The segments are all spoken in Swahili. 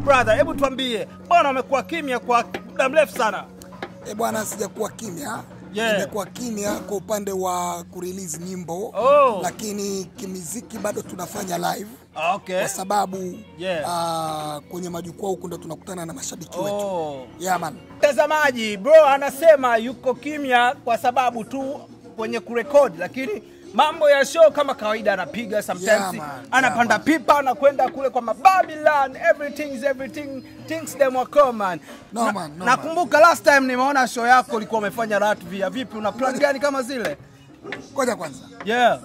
brother, hebu tuambie, mbona umekuwa kimya kwa muda mrefu sana? E bwana, sijakuwa kimya Yeah. nimekuwa kimya kwa upande wa kurelease nyimbo Oh. lakini kimiziki bado tunafanya live Okay. kwa sababu Yeah. ah, kwenye majukwaa huku ndo tunakutana na mashabiki wetu Oh. yeah, man. Mtazamaji, bro anasema yuko kimya kwa sababu tu kwenye kurekodi, lakini mambo ya show kama kawaida anapiga sometimes, Yeah, man. anapanda Yeah, pipa anakwenda kule kwa Babylon, everything is everything things them are common. No, Na- man, no, nakumbuka last time nimeona show yako ulikuwa umefanya Latvia. Vipi, una plan gani kama zile? Ngoja kwanza, Yeah,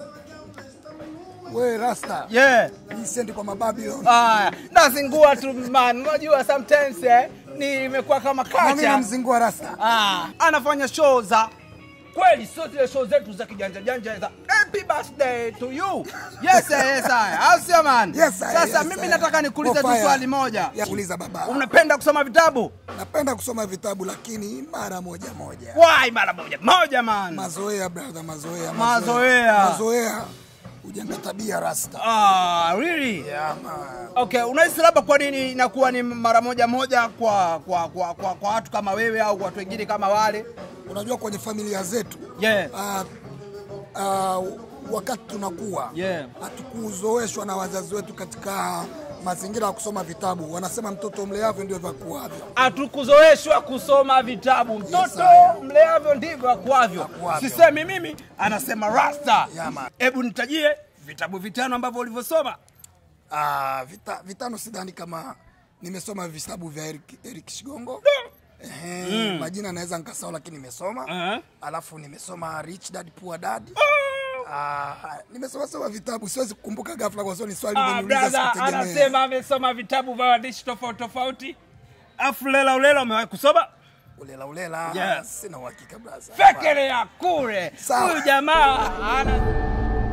we rasta yeah. hii sendi kwa mababilon Aya, nazingua tu man, unajua sometimes eh, ni imekuwa kama na mimi culture. namzingua rasta Ah, anafanya show za kweli, sio zile show zetu za kijanja janja za happy birthday to you. Yes, eh, yes, aya. Au sio man? Yes, sir, Sasa yes, mimi sir. nataka nikuulize tu Fire. swali moja. Ya, uliza baba Unapenda kusoma vitabu? napenda kusoma vitabu lakini mara moja moja Why mara moja moja man? mazoea brother mazoea Mazoea. mazoea ujenga tabia rasta Ah, really? yeah, man. Okay, unahisi labda kwa nini inakuwa ni mara moja moja kwa kwa kwa kwa, kwa watu kama wewe au watu wengine kama wale? unajua kwenye familia zetu Yeah. ah, ah, wakati tunakuwa Yeah. hatukuzoeshwa na wazazi wetu katika mazingira ya kusoma vitabu wanasema mtoto mleavyo ndio vyakuavyo hatukuzoeshwa kusoma vitabu. Mtoto sir. mleavyo ndivyo akuavyo. Akuavyo. Sisemi mimi, anasema Rasta. Yeah, man. Hebu nitajie vitabu vitano ambavyo ulivyosoma. ah, vita, vitano sidhani kama nimesoma vitabu vya Eric, Eric Shigongo Ehe, majina naweza nikasahau lakini nimesoma Uh-huh. alafu nimesoma Rich Dad Poor Dad Ah, nimesoma soma vitabu siwezi kukumbuka ghafla kwa sababu ni swali Ah, umeniuliza brother sikutegemea. anasema amesoma vitabu vya waandishi tofauti tofauti. Afu lela ulela umewahi kusoma? ulela ulela Yes. sina uhakika brother Fekele ya kure. Sawa. Huyu jamaa ana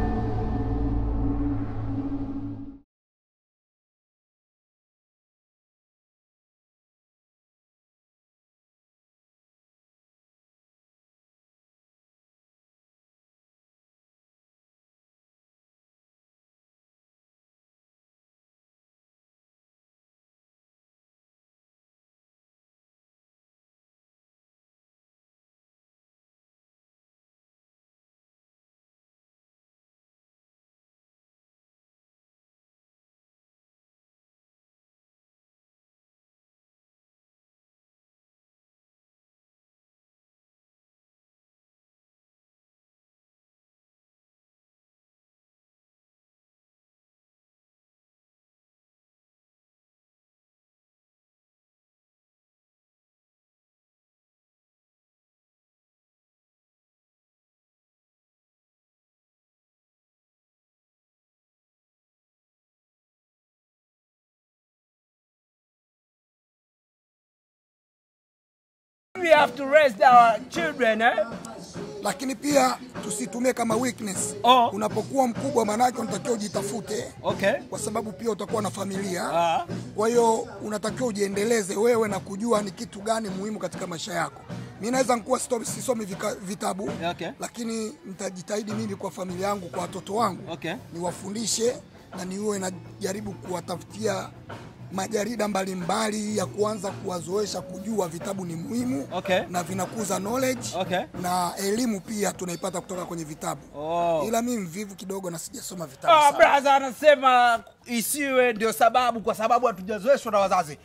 we have to raise our children eh? lakini pia tusitumie kama weakness Oh. unapokuwa mkubwa manake unatakiwa ujitafute Okay. kwa sababu pia utakuwa na familia Ah. kwa hiyo unatakiwa ujiendeleze wewe na kujua ni kitu gani muhimu katika maisha yako mi naweza nkuwa sto- sisomi vika, vitabu Okay. lakini nitajitahidi mimi kwa familia yangu kwa watoto wangu Okay. niwafundishe na niwe najaribu kuwatafutia majarida mbalimbali ya kuanza kuwazoesha kujua vitabu ni muhimu Okay. na vinakuza knowledge Okay. na elimu pia tunaipata kutoka kwenye vitabu Oh. ila mi mvivu kidogo na sijasoma vitabu Ah, sana. brother anasema isiwe ndio sababu, kwa sababu hatujazoeshwa na wazazi.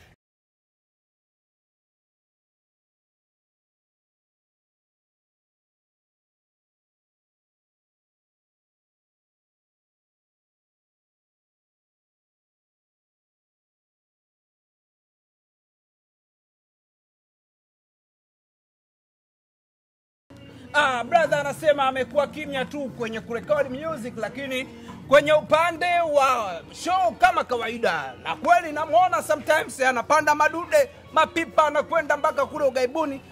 Ah, brother anasema amekuwa kimya tu kwenye kurekodi music, lakini kwenye upande wa show kama kawaida, na kweli namwona sometimes anapanda madude mapipa, anakwenda mpaka kule ugaibuni.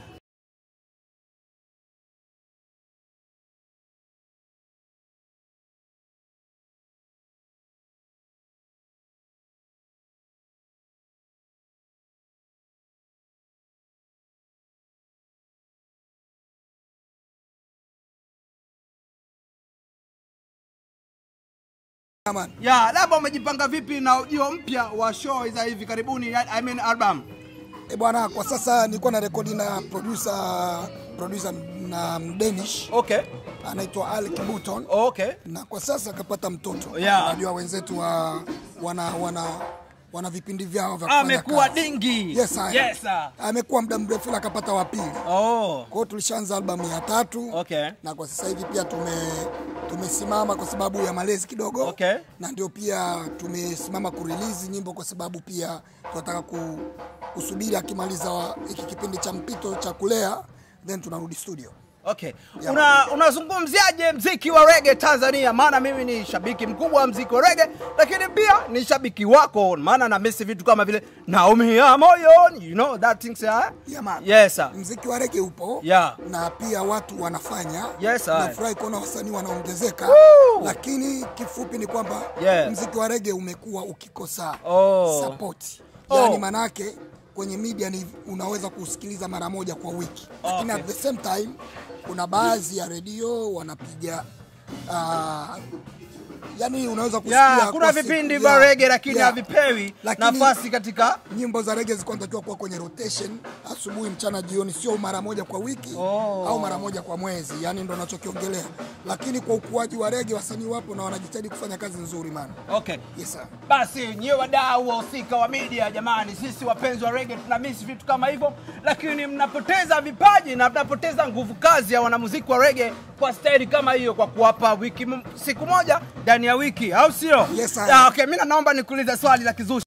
Aman. ya labda umejipanga vipi na ujio mpya wa show za hivi karibuni I mean album E bwana, kwa sasa nilikuwa na rekodi na producer producer na Mdanish okay anaitwa Alec Button okay na kwa sasa akapata mtoto. Yeah. Unajua wenzetu wa wana wana wana vipindi vyao vya kufanya amekuwa kazi. dingi Yes, sir. yes sir. Amekuwa muda mrefu ila akapata wa pili. oh Kwa hiyo tulishaanza albamu ya tatu okay na kwa sasa hivi pia tume tumesimama kwa sababu ya malezi kidogo Okay. na ndio pia tumesimama kurelease nyimbo kwa sababu pia tunataka ku, kusubiri akimaliza wa- hiki kipindi cha mpito cha kulea then tunarudi studio. Okay. Yeah. Una unazungumziaje mziki wa rege Tanzania? Maana mimi ni shabiki mkubwa wa mziki wa rege, lakini pia ni shabiki wako, maana na misi vitu kama vile naumia moyoni, you know that things yeah? Yeah, man. Yes sir. Mziki wa rege upo Yeah. na pia watu wanafanya. Yes, sir. Nafurahi kuona wasanii wanaongezeka, Woo! lakini kifupi ni kwamba Yeah. mziki wa rege umekuwa ukikosa Oh. support. Oh. Yaani manake kwenye media ni unaweza kusikiliza mara moja kwa wiki, lakini Okay. at the same time kuna baadhi ya redio wanapiga uh, yani unaweza kusikia Yeah, kuna kwa siku- vipindi yeah, vya rege lakini yeah. havipewi Lakini- nafasi katika nyimbo za rege zilikuwa zinatakiwa kuwa kwenye rotation asubuhi, mchana, jioni, sio mara moja kwa wiki Oh. au mara moja kwa mwezi, yani ndo nachokiongelea. Lakini kwa ukuaji wa rege wasanii wapo na wanajitahidi kufanya kazi nzuri man. Okay. Yes, sir. Basi nyiwe wadau wahusika wa media, jamani, sisi wapenzi wa rege tuna miss vitu kama hivyo, lakini mnapoteza vipaji na mnapoteza nguvu kazi ya wanamuziki wa rege kwa staili kama hiyo, kwa kuwapa wiki m- siku moja ndani ya wiki, au sio? Yes, sir. Ah, okay, mimi naomba nikuulize swali la kizushi.